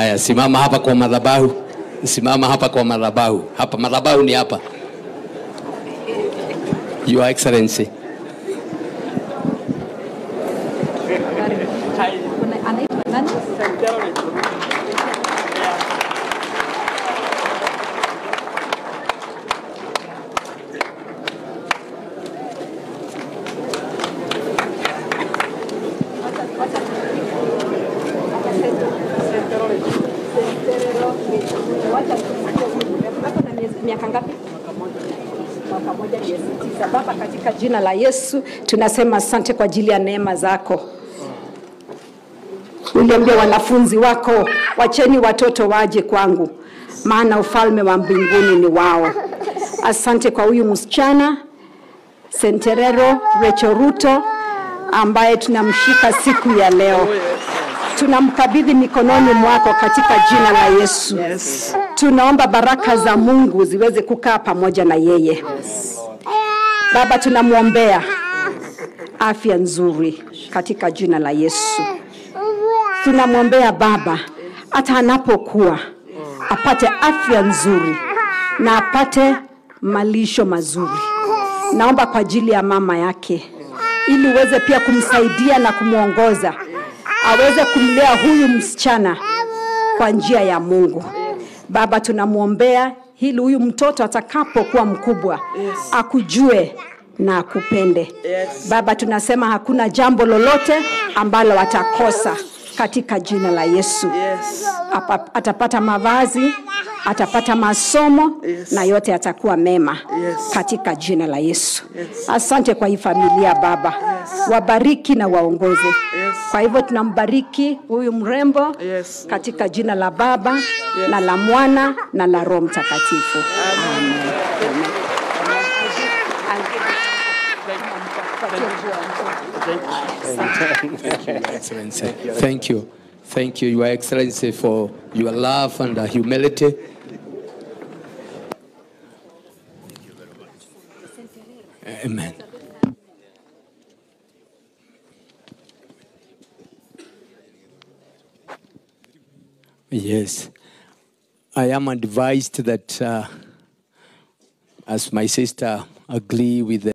Haya, simama hapa kwa madhabahu, simama hapa kwa madhabahu. Hapa madhabahu ni hapa. Your Excellency. anaitwa nani? Ako na miezi- miaka ngapi? Mwaka moja miezi tisa. Baba, katika jina la Yesu tunasema asante kwa ajili ya neema zako. Uliambia wanafunzi wako, wacheni watoto waje kwangu, maana ufalme wa mbinguni ni wao. Asante kwa huyu msichana Senterero Rachel Ruto ambaye tunamshika siku ya leo. Tunamkabidhi mikononi mwako katika jina la Yesu. Tunaomba baraka za Mungu ziweze kukaa pamoja na yeye. Baba, tunamwombea afya nzuri katika jina la Yesu. Tunamwombea Baba hata anapokuwa apate afya nzuri na apate malisho mazuri. Naomba kwa ajili ya mama yake, ili uweze pia kumsaidia na kumwongoza, aweze kumlea huyu msichana kwa njia ya Mungu. Baba, tunamwombea ili huyu mtoto atakapokuwa mkubwa akujue na akupende. Baba, tunasema hakuna jambo lolote ambalo atakosa katika jina la Yesu. Apa, atapata mavazi, atapata masomo na yote yatakuwa mema katika jina la Yesu. Asante kwa hii familia Baba, wabariki na waongoze. Kwa hivyo tunambariki huyu mrembo Yes. katika jina la Baba na la Mwana na la Roho Mtakatifu. Amen. Amen. Excellency. Thank you. Thank you, Your Excellency, for your love and uh, humility. Amen. Yes. I am advised that uh, as my sister agree with the